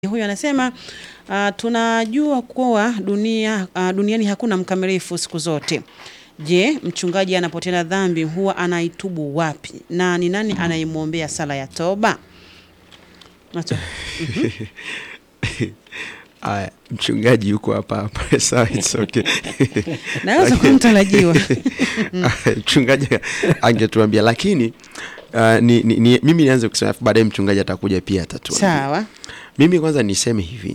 Huyu anasema uh, tunajua kuwa dunia, uh, duniani hakuna mkamilifu siku zote. Je, mchungaji anapotenda dhambi huwa anaitubu wapi na ni nani anayemwombea sala ya toba? Nacho. Aya, mchungaji yuko hapa hapa sawa, it's okay. Naweza kuwa mtarajiwa. mchungaji angetuambia lakini uh, ni, ni, ni, mimi nianze kusema alafu baadaye mchungaji atakuja pia atatuambia. Sawa. Mimi kwanza niseme hivi,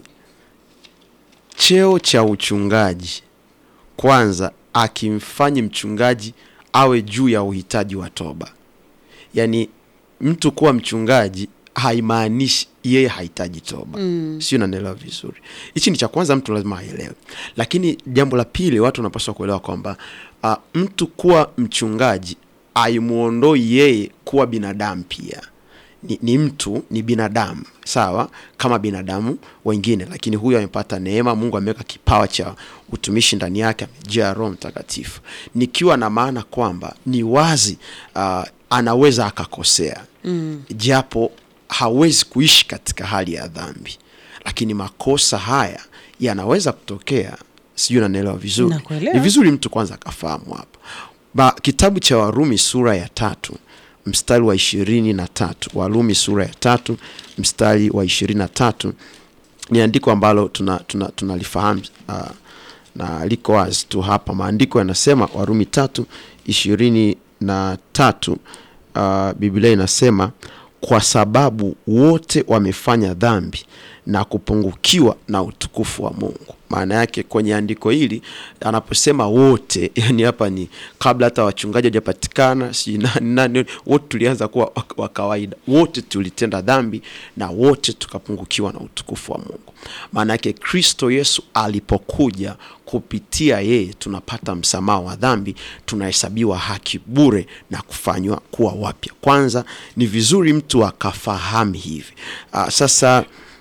cheo cha uchungaji kwanza akimfanyi mchungaji awe juu ya uhitaji wa toba. Yaani mtu kuwa mchungaji haimaanishi yeye hahitaji toba mm. Sio, unanielewa vizuri? Hichi ni cha kwanza, mtu lazima aelewe. Lakini jambo la pili, watu wanapaswa kuelewa kwamba uh, mtu kuwa mchungaji aimuondoi yeye kuwa binadamu pia ni, ni mtu ni binadamu sawa kama binadamu wengine, lakini huyu amepata neema. Mungu ameweka kipawa cha utumishi ndani yake, amejaa Roho Mtakatifu, nikiwa na maana kwamba ni wazi uh, anaweza akakosea mm. japo hawezi kuishi katika hali ya dhambi, lakini makosa haya yanaweza kutokea. Sijui unanielewa vizuri? Nakuelewa. Ni vizuri mtu kwanza akafahamu hapa ba, kitabu cha Warumi sura ya tatu mstari wa ishirini na tatu Warumi sura ya tatu mstari wa ishirini na tatu ni andiko ambalo tunalifahamu tuna, tuna uh, na liko wazi tu hapa. Maandiko yanasema Warumi tatu ishirini na tatu uh, Biblia inasema kwa sababu wote wamefanya dhambi na kupungukiwa na utukufu wa Mungu. Maana yake kwenye andiko hili anaposema wote, yani hapa ni kabla hata wachungaji hawajapatikana, si nani nani, wote tulianza kuwa wa kawaida, wote tulitenda dhambi na wote tukapungukiwa na utukufu wa Mungu. Maana yake Kristo Yesu alipokuja, kupitia yeye tunapata msamaha wa dhambi, tunahesabiwa haki bure na kufanywa kuwa wapya. Kwanza ni vizuri mtu akafahamu hivi. Aa, sasa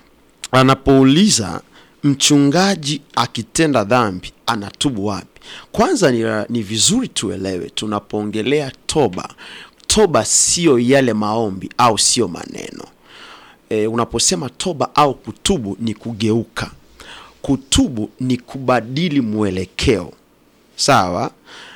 anapouliza mchungaji akitenda dhambi anatubu wapi? Kwanza ni, ni vizuri tuelewe, tunapoongelea toba, toba sio yale maombi au sio maneno e, unaposema toba au kutubu ni kugeuka. Kutubu ni kubadili mwelekeo, sawa.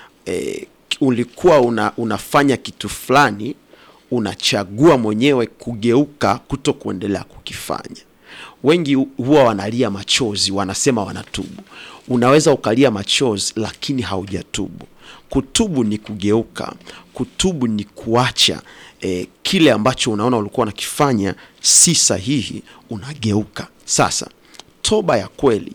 E, ulikuwa una, unafanya kitu fulani, unachagua mwenyewe kugeuka, kuto kuendelea kukifanya wengi huwa wanalia machozi, wanasema wanatubu. Unaweza ukalia machozi lakini haujatubu. Kutubu ni kugeuka. Kutubu ni kuacha eh, kile ambacho unaona ulikuwa unakifanya si sahihi, unageuka. Sasa toba ya kweli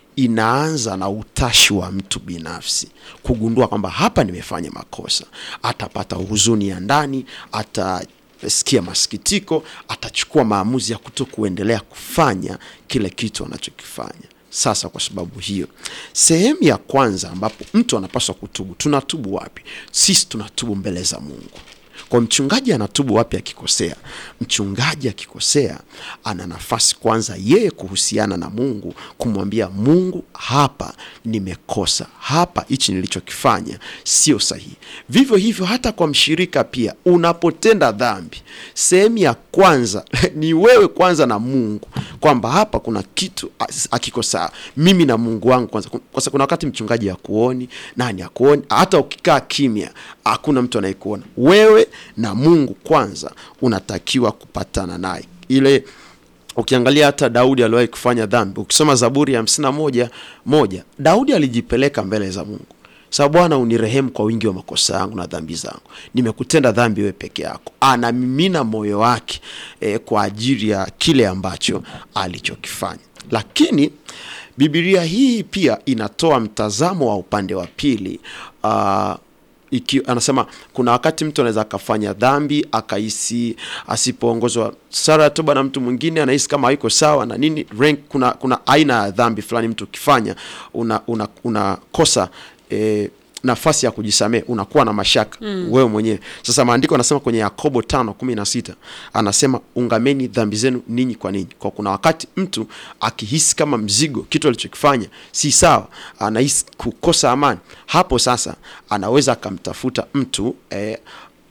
inaanza na utashi wa mtu binafsi kugundua kwamba hapa nimefanya makosa. Atapata huzuni ya ndani, ata sikia masikitiko, atachukua maamuzi ya kuto kuendelea kufanya kile kitu anachokifanya. Sasa kwa sababu hiyo, sehemu ya kwanza ambapo mtu anapaswa kutubu, tunatubu wapi? Sisi tunatubu mbele za Mungu. Kwa mchungaji anatubu wapi akikosea? Mchungaji akikosea, ana nafasi kwanza yeye kuhusiana na Mungu, kumwambia Mungu, hapa nimekosa, hapa hichi nilichokifanya sio sahihi. Vivyo hivyo hata kwa mshirika pia, unapotenda dhambi, sehemu ya kwanza ni wewe kwanza na Mungu, kwamba hapa kuna kitu akikosa, mimi na Mungu wangu kwanza. Kwa sababu kuna wakati mchungaji hakuoni, nani hakuoni, hata ukikaa kimya, hakuna mtu anayekuona wewe na Mungu kwanza unatakiwa kupatana naye. Ile ukiangalia hata Daudi aliwahi kufanya dhambi. Ukisoma Zaburi ya hamsini na moja moja Daudi alijipeleka mbele za Mungu, sababu Bwana unirehemu kwa wingi wa makosa yangu na dhambi zangu, nimekutenda dhambi wewe peke yako. Anamimina moyo wake eh, kwa ajili ya kile ambacho alichokifanya. Lakini Biblia hii pia inatoa mtazamo wa upande wa pili uh, Iki, anasema kuna wakati mtu anaweza akafanya dhambi akahisi asipoongozwa sara ya toba na mtu mwingine anahisi kama haiko sawa na nini rank, kuna, kuna aina ya dhambi fulani mtu ukifanya unakosa una, una e, nafasi ya kujisamehe, unakuwa na mashaka mm. wewe mwenyewe. Sasa maandiko anasema kwenye Yakobo tano kumi na sita anasema ungameni dhambi zenu ninyi kwa ninyi. Kwa kuna wakati mtu akihisi kama mzigo, kitu alichokifanya si sawa, anahisi kukosa amani, hapo sasa anaweza akamtafuta mtu eh,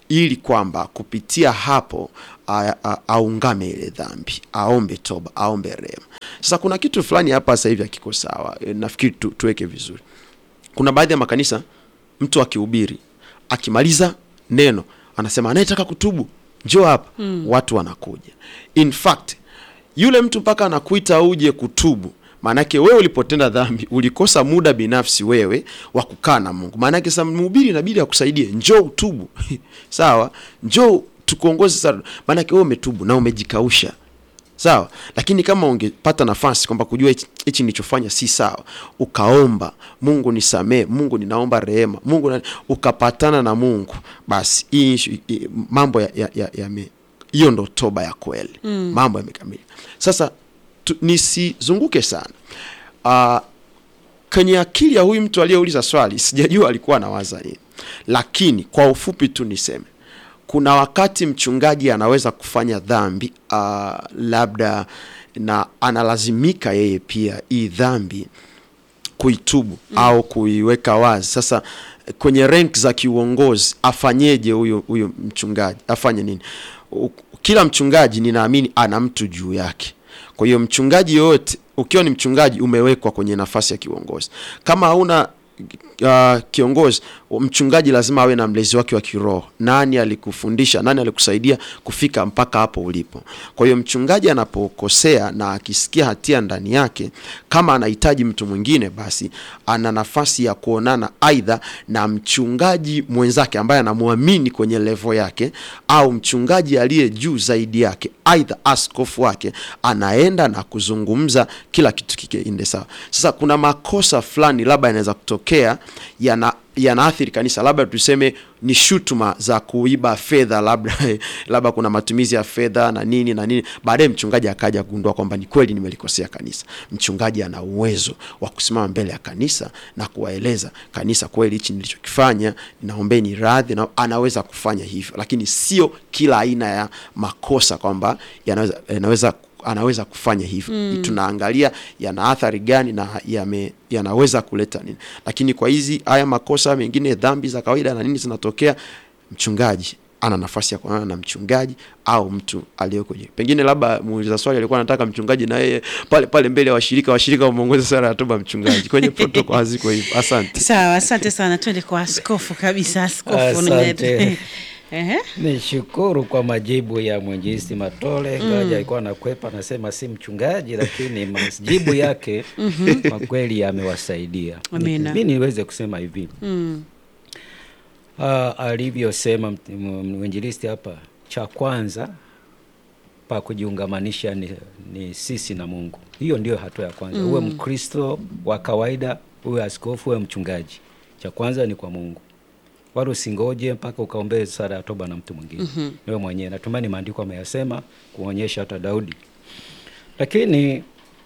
ili kwamba kupitia hapo a- a- aungame ile dhambi, aombe toba, aombe rehema. Sasa kuna kitu fulani hapa sasa hivi hakiko sawa, e, nafikiri tu, tuweke vizuri. Kuna baadhi ya makanisa mtu akihubiri akimaliza neno anasema anayetaka kutubu njoo hapa mm. watu wanakuja in fact yule mtu mpaka anakuita uje kutubu maanake wewe ulipotenda dhambi ulikosa muda binafsi wewe wa kukaa na mungu maanake sasa mhubiri inabidi akusaidie njoo utubu sawa njoo tukuongoze sasa maanake wewe umetubu na umejikausha sawa lakini kama ungepata nafasi kwamba kujua hichi- hichi nilichofanya si sawa ukaomba mungu nisamee mungu ninaomba rehema mungu na, ukapatana na mungu basi hii issue- hii- mambo ya, ya, ya, ya hiyo ndo toba ya kweli mm. mambo yamekamilika sasa tu, nisizunguke sana uh, kwenye akili ya huyu mtu aliyeuliza swali sijajua alikuwa anawaza nini lakini kwa ufupi tu niseme kuna wakati mchungaji anaweza kufanya dhambi uh, labda na analazimika yeye pia hii dhambi kuitubu mm. au kuiweka wazi sasa kwenye rank za kiuongozi afanyeje huyu huyu mchungaji afanye nini U- kila mchungaji ninaamini ana mtu juu yake kwa hiyo mchungaji yoyote ukiwa ni mchungaji umewekwa kwenye nafasi ya kiuongozi kama hauna uh, kiongozi mchungaji lazima awe na mlezi wake wa kiroho nani alikufundisha nani alikusaidia kufika mpaka hapo ulipo kwa hiyo mchungaji anapokosea na akisikia hatia ndani yake kama anahitaji mtu mwingine basi ana nafasi ya kuonana aidha na mchungaji mwenzake ambaye anamwamini kwenye levo yake au mchungaji aliye juu zaidi yake aidha askofu wake anaenda na kuzungumza kila kitu kikiende sawa sasa kuna makosa fulani labda yanaweza kutokea yana yanaathiri kanisa labda tuseme ni shutuma za kuiba fedha labda labda kuna matumizi ya fedha na nini na nini baadaye mchungaji akaja kugundua kwamba ni kweli nimelikosea kanisa mchungaji ana uwezo wa kusimama mbele ya kanisa na kuwaeleza kanisa kweli hichi nilichokifanya naombeni radhi na anaweza kufanya hivyo lakini sio kila aina ya makosa kwamba yanaweza yanaweza anaweza kufanya hivyo mm. tunaangalia yana athari gani na yame, yanaweza kuleta nini lakini kwa hizi haya makosa mengine dhambi za kawaida na nini zinatokea mchungaji ana nafasi ya kuonana na mchungaji au mtu aliyeko je pengine labda muuliza swali alikuwa anataka mchungaji na yeye pale pale mbele ya washirika washirika wameongoza sara ya toba mchungaji kwenye protokol haziko hivyo asante Sawa, asante sana. Twende kwa askofu kabisa. Askofu Asante. Ehe. Nishukuru kwa majibu ya mwinjilisti Matole ngaja alikuwa anakwepa anasema si mchungaji, lakini majibu yake kwa kweli yamewasaidia. Amina. Mi niweze kusema hivi Mm. Ah, alivyosema m- m- mwinjilisti hapa, cha kwanza pa kujiungamanisha ni, ni sisi na Mungu. Hiyo ndio hatua ya kwanza. Uwe Mkristo wa kawaida, uwe askofu, uwe mchungaji, cha kwanza ni kwa Mungu, wala usingoje mpaka ukaombee sala ya toba na mtu mwingine. mm Wewe mwenyewe, natumani maandiko ameyasema kuonyesha hata Daudi. Lakini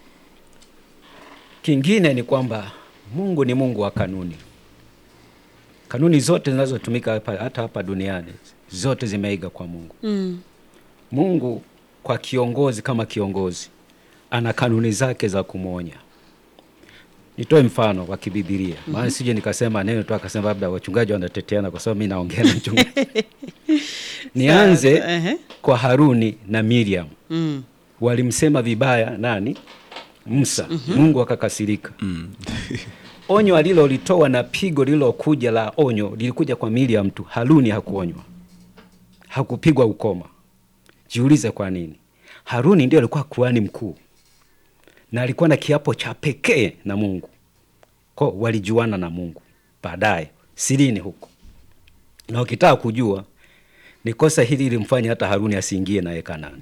kingine ni kwamba Mungu ni Mungu wa kanuni kanuni zote zinazotumika hapa, hata hapa duniani zote zimeiga kwa Mungu. Mm. Mungu kwa kiongozi kama kiongozi ana kanuni zake za kumwonya. Nitoe mfano wa kibibilia, maana sije nikasema neno tu akasema labda wachungaji wanateteana, kwa sababu mimi naongea na mchungaji. Nianze Sawa, ehe. kwa Haruni na Miriam, Mm. walimsema vibaya nani? Musa. Mungu akakasirika. onyo alilolitoa na pigo lililokuja la onyo lilikuja kwa Miriam tu. Haruni hakuonywa, hakupigwa ukoma. Jiulize kwa nini? Haruni ndio alikuwa kuhani mkuu na alikuwa na kiapo cha pekee na Mungu, kwa walijuana na Mungu baadaye sirini huko. Na ukitaka kujua ni kosa hili lilimfanya hata Haruni asiingie naye Kanaani.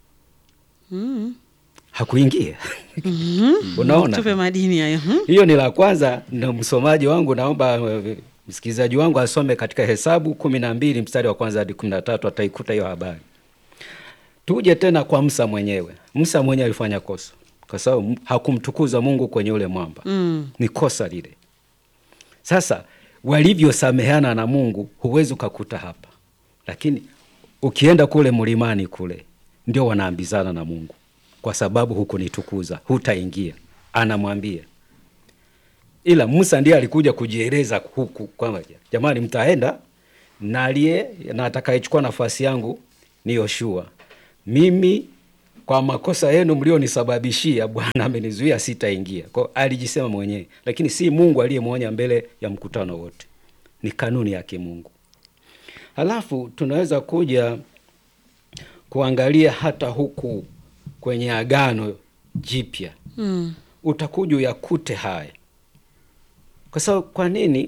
Hakuingia. Unaona? Tupe madini hayo. Hmm? Hiyo ni la kwanza, na msomaji wangu naomba eh, msikilizaji wangu asome katika Hesabu kumi na mbili mstari wa kwanza hadi kumi na tatu ataikuta hiyo habari. Tuje tena kwa Musa mwenyewe. Musa mwenyewe alifanya kosa kwa sababu hakumtukuza Mungu kwenye ule mwamba. Mm. Ni kosa lile. Sasa walivyosameheana na Mungu huwezi ukakuta hapa, lakini ukienda kule mlimani kule ndio wanaambizana na Mungu, kwa sababu hukunitukuza hutaingia, anamwambia ila Musa ndiye alikuja kujieleza huku kwamba jamani, mtaenda na aliye na atakayechukua nafasi yangu ni Yoshua. Mimi kwa makosa yenu mlionisababishia, Bwana amenizuia sitaingia. Kwa hiyo alijisema mwenyewe, lakini si Mungu aliyemwonya mbele ya mkutano wote. Ni kanuni ya kimungu. Halafu tunaweza kuja kuangalia hata huku kwenye Agano Jipya Mm. utakuja uyakute haya, kwa sababu kwa nini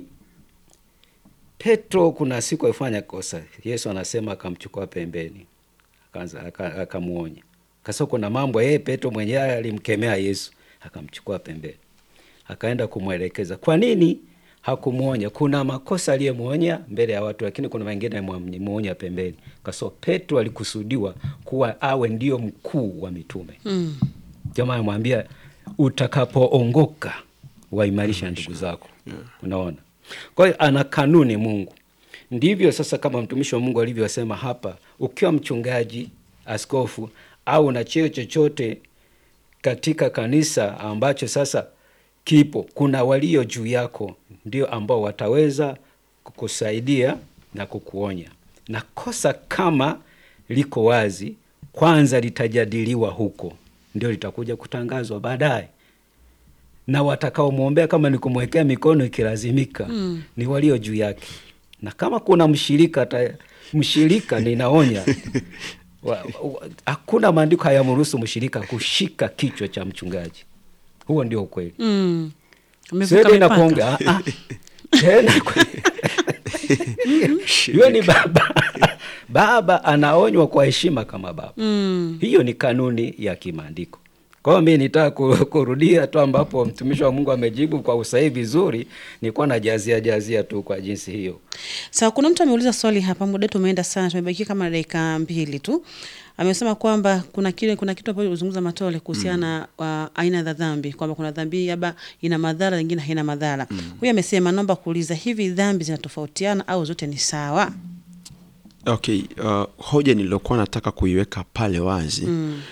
Petro kuna siku alifanya kosa, Yesu anasema akamchukua pembeni, akaanza aka- akamwonya. Kasa kuna mambo yeye Petro mwenyewe alimkemea Yesu, akamchukua pembeni, akaenda kumwelekeza. Kwa nini hakumwonya? Kuna makosa aliyemwonya mbele ya watu, lakini kuna mengine alimwonya pembeni, kwa sababu Petro alikusudiwa kuwa awe ndio mkuu wa mitume Mm. jamaa amwambia utakapoongoka waimarisha ndugu zako. Unaona, kwa hiyo ana kanuni Mungu. Ndivyo sasa, kama mtumishi wa Mungu alivyosema hapa, ukiwa mchungaji, askofu au na cheo chochote katika kanisa ambacho sasa kipo, kuna walio juu yako, ndio ambao wataweza kukusaidia na kukuonya, na kosa kama liko wazi, kwanza litajadiliwa huko, ndio litakuja kutangazwa baadaye, na watakaomwombea kama ni kumwekea mikono ikilazimika, Mm. ni walio juu yake, na kama kuna mshirika ta, mshirika ninaonya wa- wa- hakuna maandiko hayamruhusu mshirika kushika kichwa cha mchungaji. Huo ndio ukweli. Mm. Amevuka Sasa mipaka. inakuonga ah, ah. tena kwe- yule ni baba baba anaonywa kwa heshima kama baba. Mm. Hiyo ni kanuni ya kimaandiko. Kwa hiyo mimi nitaka ku- kurudia tu ambapo mtumishi wa Mungu amejibu kwa usahihi vizuri, nilikuwa najazia jazia tu kwa jinsi hiyo. Sawa, kuna mtu ameuliza swali hapa, muda wetu umeenda sana, tumebakia kama dakika mbili tu. Amesema kwamba kuna kile kuna kitu ambacho ulizungumza Matole kuhusiana na uh, aina za dhambi, kwamba kuna dhambi labda ina madhara, nyingine haina madhara. Huyu amesema, naomba kuuliza, hivi dhambi zinatofautiana au zote ni sawa? Okay, uh, hoja niliyokuwa nataka kuiweka pale wazi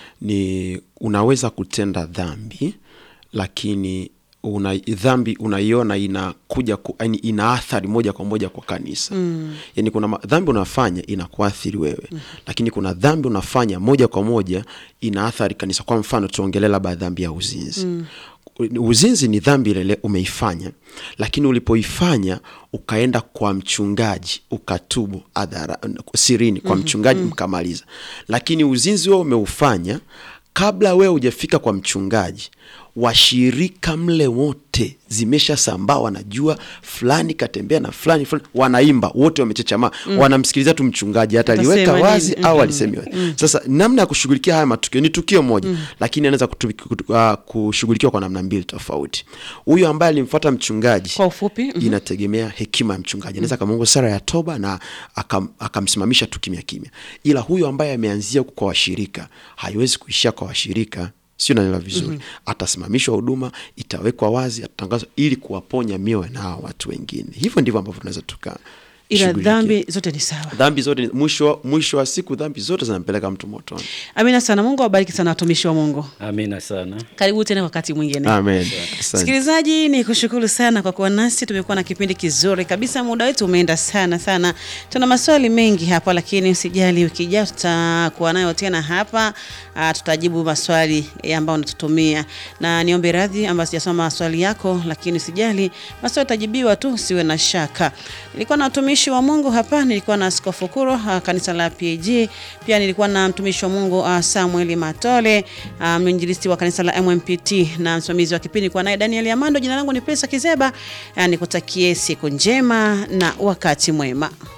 ni unaweza kutenda dhambi lakini una, dhambi unaiona inakuja ku, yani ina athari moja kwa moja kwa kanisa mm. Yani kuna ma- dhambi unafanya inakuathiri wewe mm. Lakini kuna dhambi unafanya moja kwa moja ina athari kanisa. Kwa mfano tuongelee labda dhambi ya uzinzi mm. Uzinzi ni dhambi ile umeifanya, lakini ulipoifanya ukaenda kwa mchungaji ukatubu adhara, sirini kwa mchungaji mkamaliza. Lakini uzinzi wewe umeufanya kabla wewe hujafika kwa mchungaji, washirika mle wote zimesha sambaa, wanajua fulani katembea na fulani fulani, wanaimba wote wamechechamaa, wanamsikiliza tu mchungaji, hata Atasema aliweka nini? wazi au Mhm. alisemi wazi. Sasa namna ya kushughulikia haya matukio ni tukio moja, lakini anaweza kutu- kutu- ah, kushughulikiwa kwa namna mbili tofauti. Huyu ambaye alimfuata mchungaji Kwa ufupi, mhm. inategemea hekima ya mchungaji. Anaweza akamungu sara ya toba na akam- akamsimamisha tu kimya kimya, ila huyu ambaye ameanzia huku kwa washirika haiwezi kuishia kwa washirika, sio naelewa vizuri. Atasimamishwa huduma, itawekwa wazi, atatangazwa ili kuwaponya mioyo na hawa watu wengine. Hivyo ndivyo ambavyo tunaweza tuka ila shughulikia. dhambi zote ni sawa. dhambi zote ni- mwisho mwisho wa siku dhambi zote zinampeleka mtu motoni. Amina sana. Mungu awabariki sana watumishi wa Mungu. Amina sana. Karibu tena wakati mwingine. Amen. Asante. Msikilizaji, ni kushukuru sana kwa kuwa nasi. Tumekuwa na kipindi kizuri kabisa, muda wetu umeenda sana sana. Tuna maswali mengi hapa, lakini usijali, wiki ijayo tutakuwa nayo tena hapa. Ah, tutajibu maswali eh, ambayo unatutumia, na niombe radhi ambayo sijasoma maswali yako, lakini usijali, maswali yatajibiwa tu, usiwe na shaka. Nilikuwa na watumishi wa Mungu hapa, nilikuwa na Askofu Kuro ah, kanisa la PAG, pia nilikuwa na mtumishi wa Mungu ah, Samuel Matole ah, mwinjilisti wa kanisa la MMPT na msimamizi wa kipindi nilikuwa naye Daniel Amando. Jina langu ni Pesa Kizeba. Ah, Nikutakie siku njema na wakati mwema.